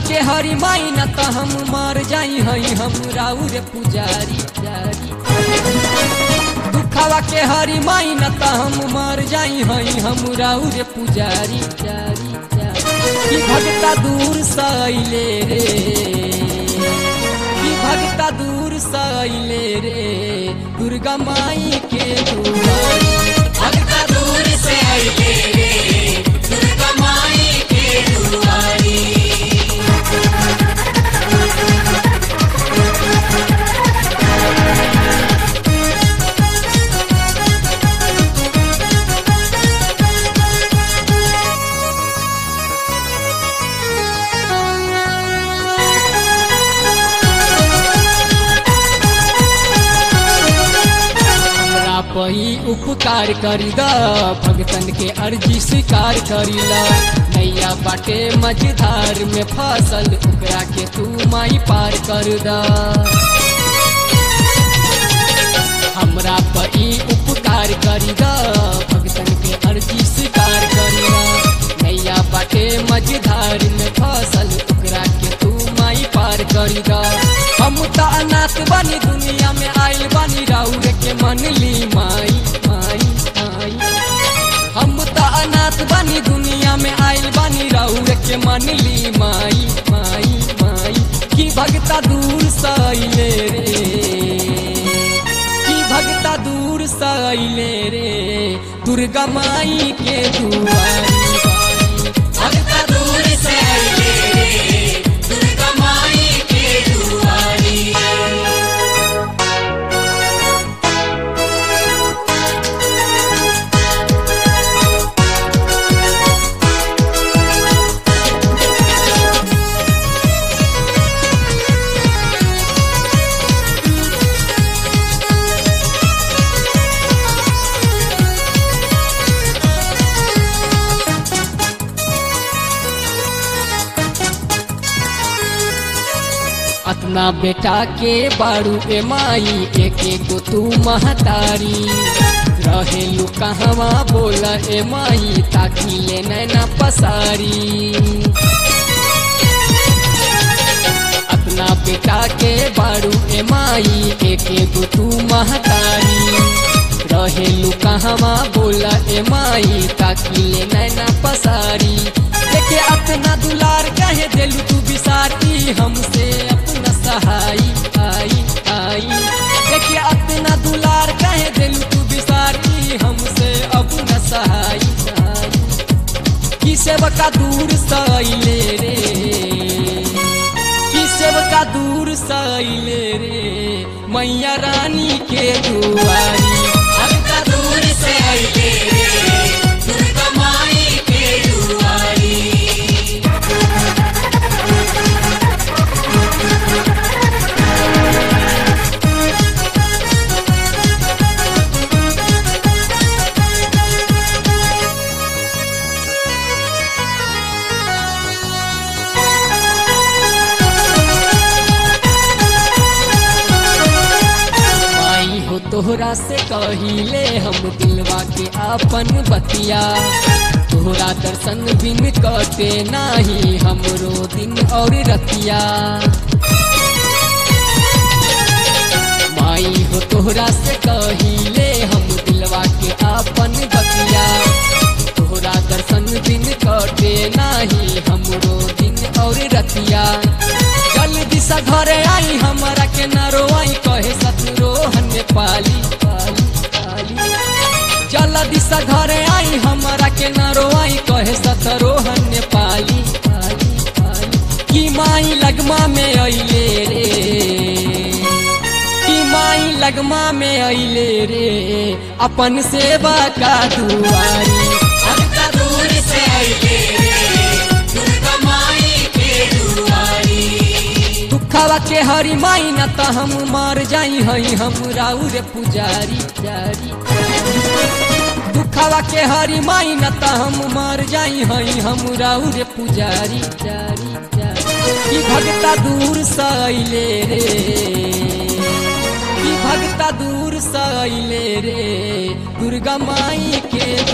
के हरी माई न त हम मर जाई हई हम राउर पुजारी जारी दुखवा के हरी माई न त हम मर जाई हई हम राउर पुजारी जारी जारी कि भगता दूर सैले रे कि भगता दूर सैले रे दुर्गा माई के दुआरी भगता दूर से आइले रे दुर्गा माई के दुआरी हमरा पही उपकार करी द भगतन के अर्जी स्वीकार करी ला नैया बाटे मझधार में फसल ओकरा के तू माई पार कर द हमरा पही उपकार करी द भगतन के अर्जी स्वीकार करी ला नैया बाटे मझधार में फसल ओकरा के तू माई पार करी द हम त अनाथ बनी दुनिया में आइल बनी राउर के मन ली माई माई माई हम त अनाथ बनी दुनिया में आइल बनी राउर के मन ली माई माई माई की भगता दूर सैले रे की भगता दूर सैले रे दुर्गा माई के दुआरी भगता दूर से आइले रे दुर्गा माई के दुआरी अपना बेटा के बारू ए माई एक एक गो तू महतारी रहेलू कहवा बोला ए माई ताकि ले नैना पसारी अपना बेटा के बारू ए माई एक एक गो तू महतारी रहेलू कहवा बोला ए माई ताकि ले नैना पसारी देखे अपना दुलार कहे देलू तू बिसारी हमसे अपना सहाई आई आई देखे अपना दुलार कहे देलू तू बिसारी हमसे अपना सहाई आई की सेवका दूर सैले रे की सेवका दूर सैले रे मैया रानी के दुआरी भगता दूर से आइले रे दुर्गा माई के दुआरी माई हो तोहरा से कहिले हम दिलवा के आपन बतिया तोहरा दर्शन बिन कटे नाही हमरो दिन और रतिया माई हो तोहरा से कहिले हम दिलवा के आपन बतिया तोहरा दर्शन बिन कटे नाही हमरो दिन और रतिया जल्दी सा घरे आई हमारा के न रोई कहे सतरोहन पाली पाली पाली जल्दी सा घरे आई हमारा के न रोई कहे सतरोहन पाली पाली पाली की माई लगमा में अइले रे की माई लगमा में अइले रे अपन सेवा का दुआरी भगता दूर से आइले रे दुर्गा माई के दुआरी दुखवा के हरी माई न त हम मर जाई हई हम राउर पुजारी जारी दुखवा के हरी माई न त हम मर जाई हई हम राउर पुजारी जारी जारी की भगता दूर सैले रे की भगता दूर सैले रे दुर्गा माई के